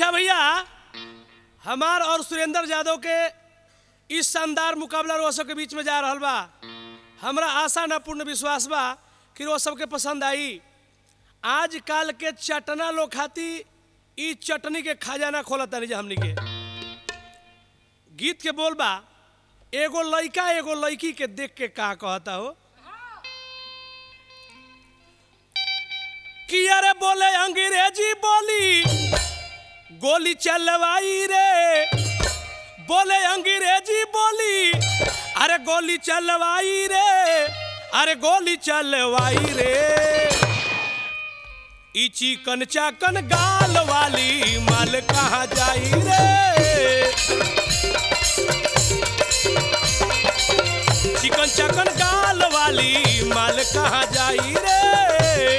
अच्छा भैया हमार और सुरेंद्र यादव के इस शानदार मुकाबला रोज सबके बीच में जा रहल बा हमरा आशा न पूर्ण विश्वास बा कि रोज सबके पसंद आई आज काल के चटना लोग खाती ई चटनी के खजाना खोलत तानी जा हमनी के गीत के बोल बा एगो लइका एगो लड़की के देख के का कहता हो कि अरे बोले अंग्रेजी बोली गोली चलवाई रे बोले अंग्रेजी बोली अरे गोली चलवाई रे अरे गोली चलवाई रे ई चिकन चाकन गाल वाली माल कहाँ जाई रे चिकन चाकन गाल वाली माल कहाँ जाई रे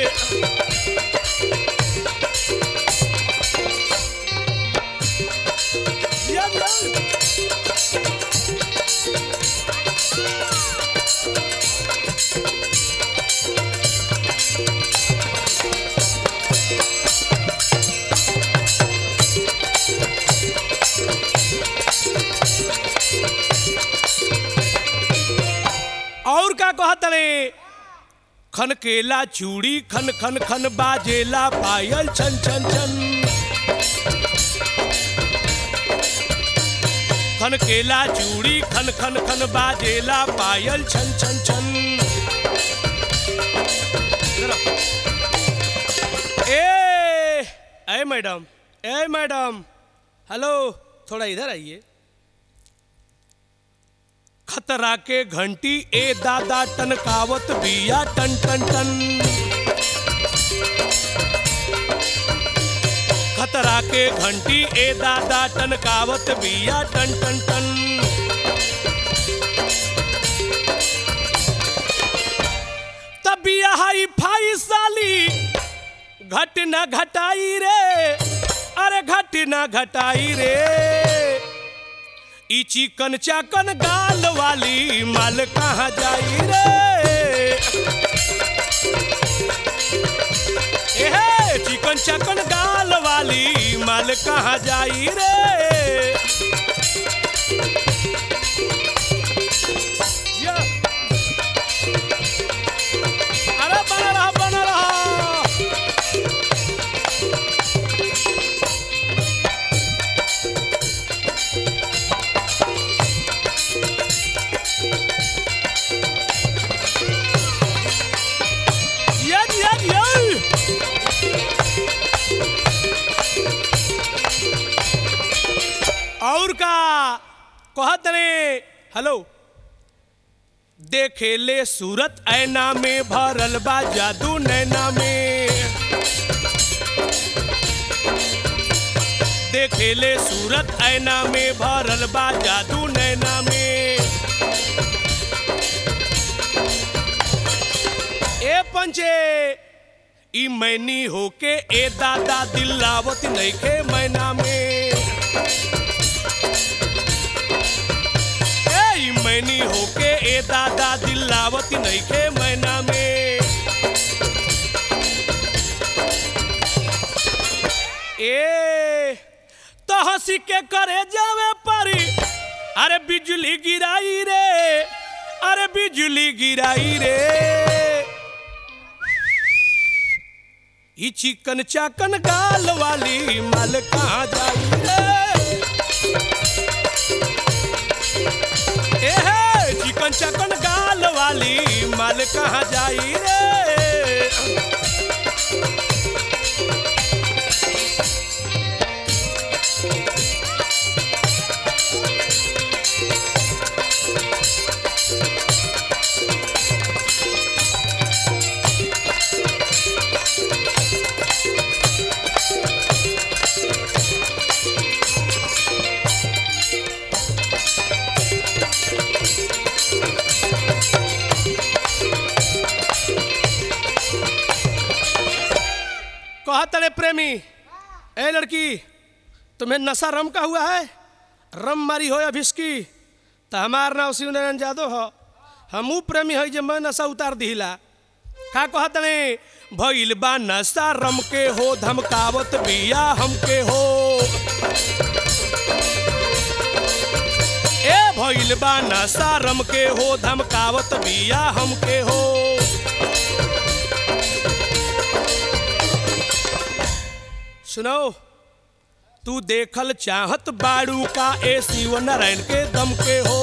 Yum, yum. और का कहत रे खन केला चूड़ी खन खन खन बाजेला पायल छन छन छन खन केला चूड़ी खन खन खन बाजेला पायल छन छन छन ए ए मैडम ए मैडम हेलो थोड़ा इधर आइए खतरा के घंटी ए दादा टनकावत बिया टन टन टन खतरा के घंटी ए दादा टनकावत बिया टन टन टन तब बिया हाई फाई साली घट न घटाई रे अरे घट न घटाई रे ई चिकन चाकन गाल वाली माल कहाँ जाई रे एहे चिकन चाकन गाल वाली माल कहाँ जाई रे या। अरे बना रहा बना रहा Yan, yan, yan! और का कहत रे हेलो देखे ले सूरत ऐना में भरल बा जादू नैना में देखे ले सूरत ऐना में भरल बा जादू नैना में ए पंचे ई मैनी होके ए दादा दिलावत नइखे मैना में ए ई मैनी होके ए दादा दिलावत नइखे मैना में ए तो हंसी के करे जावे परी अरे बिजली गिराई रे अरे बिजली गिराई रे ई चिकन चाकन गाल वाली माल कहाँ जाई रे ए हे चिकन चाकन गाल वाली माल कहाँ जाई रे कहत रे प्रेमी ए लड़की तुम्हें नशा रम का हुआ है रम मारी हो या भिस्की तो हमार नाम शिव नारायण यादव हो हमू प्रेमी है जे मैं नशा उतार दिला का कहत ने भइल बा नशा रम के हो धमकावत बिया हमके हो ए भइल बा नशा रम के हो धमकावत बिया हमके हो सुनो तू देखल चाहत बाड़ू का ए शिव नारायण के दम के हो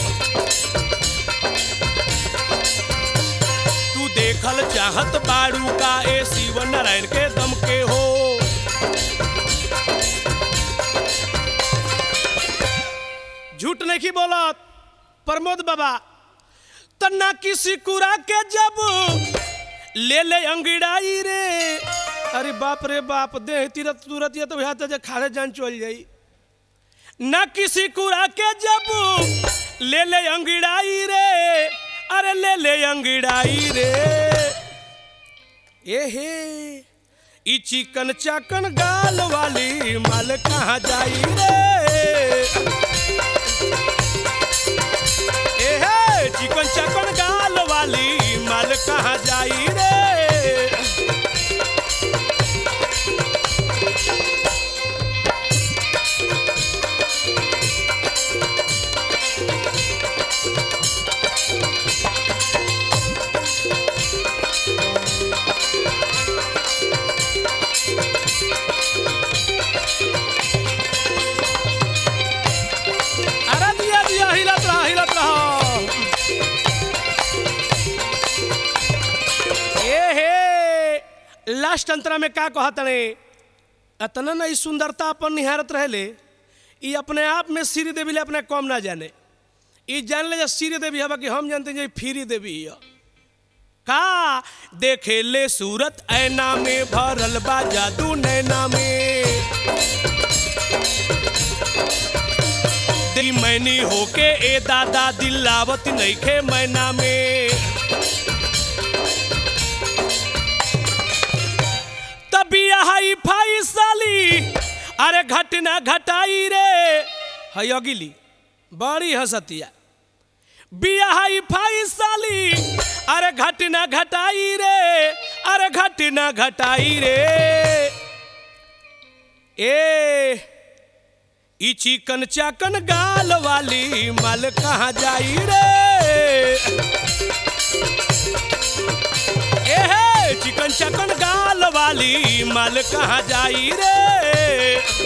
तू देखल चाहत बाड़ू का ए शिव नारायण के दम के हो झूठ नहीं बोलत प्रमोद बाबा तन्ना किसी कुरा के जब ले ले अंगिड़ाई रे अरे बाप रे बाप दे तीरत तुरत ये तो यहाँ तो खारे जान चल जाई न किसी कुरा के जब ले ले अंगिड़ाई रे अरे ले ले अंगिड़ाई रे ए हे ई चिकन चाकन गाल वाली माल कहाँ जाई रे ए हे चिकन चाकन गाल वाली माल कहाँ जाई रे अरे दिया दिया हिलत रहा हिलत रहा ए हे लास्ट अंतरा में का कहत ने अतना ना ई सुंदरता अपन निहारत रहेले ई अपने आप में श्री देवी ले अपने कम ना जाने ई जान ले जे श्री देवी हवा कि हम जानते हैं जे फ्री देवी है का देखे ले सूरत ऐना में भरल बा जादू नैना में दिल मैनी होके ए दादा दिल लावत नइखे मैना में तभी हाई फाई साली अरे घटना घटाई रे है अगिली बड़ी हसतिया बिया हाई फाई साली अरे घटना घटाई रे अरे घटना घटाई रे ए ई चिकन चाकन गाल वाली माल कहाँ जाई रे ए हे चिकन चाकन गाल वाली माल कहाँ जाई रे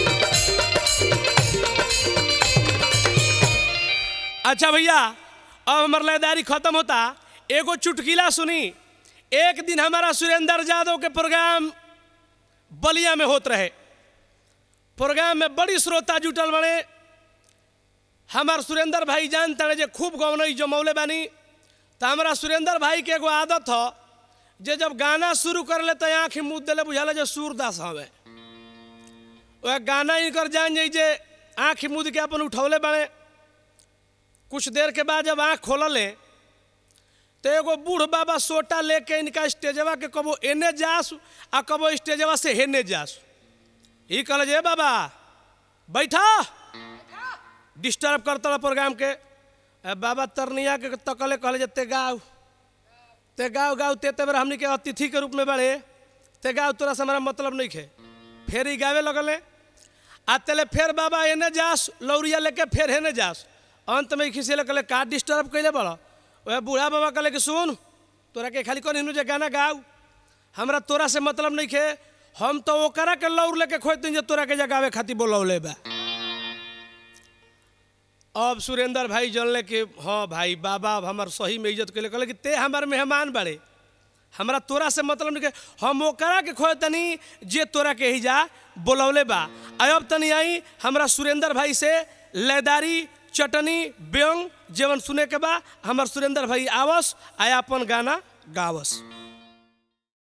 अच्छा भैया अब हमार लयदारी खत्म होता एगो चुटकिला सुनी एक दिन हमारा सुरेंद्र यादव के प्रोग्राम बलिया में होत रहे प्रोग्राम में बड़ी श्रोता जुटल बने हमार सुरेंद्र भाई जान तड़े जे खूब गौनई जमौले बानी तो हमारा सुरेंद्र भाई के एगो आदत हो जे जब गाना शुरू कर ले तो आँख मुँह दिले बुझाला जे सूरदास हवे वह गाना ही कर जान जाई जे आँख मुँह के अपन उठौले बने कुछ देर के बाद जब आँख खोलले तो एगो बूढ़ बाबा सोटा लेके इनका स्टेजवा के कबो एने जास आ कबो स्टेजवा से हेने जास ई कहल जे बाबा बैठा डिस्टर्ब करता प्रोग्राम के ए, बाबा तरनिया के तकले कहले जे ते गाँव ते गाँव गाँव ते ते बेर हमनी के अतिथि के रूप में बढ़े ते गाँव तोरा से हमारा मतलब नहीं खे फेर ही गावे लगले आ तेले फेर बाबा एने जास लौरिया लेके फेर हेने जास अंत में खिसे कहले का डिस्टर्ब कैले बड़ा वह बूढ़ा बाबा कहले कि सुन तोरा के खाली कौन जे गाना गाऊ हमरा तोरा से मतलब नहीं खे हम तो ओकरा के लौर लेके खोज दिन जे तोरा के जगावे खातिर बोलौले बा अब सुरेंद्र भाई जानले कि हाँ भाई बाबा अब हमार सही में इज्जत कैले कहले कि ते हमार मेहमान बड़े हमरा तोरा से मतलब नहीं के हम ओकरा के खोज तनी जे तोरा के ही जा बोलौले बा आ अब तनी आई हमरा सुरेंद्र भाई से लयदारी चटनी व्यंग जेवन सुने के बा हमार सुरेंद्र भाई आवस आया अपन गाना गावस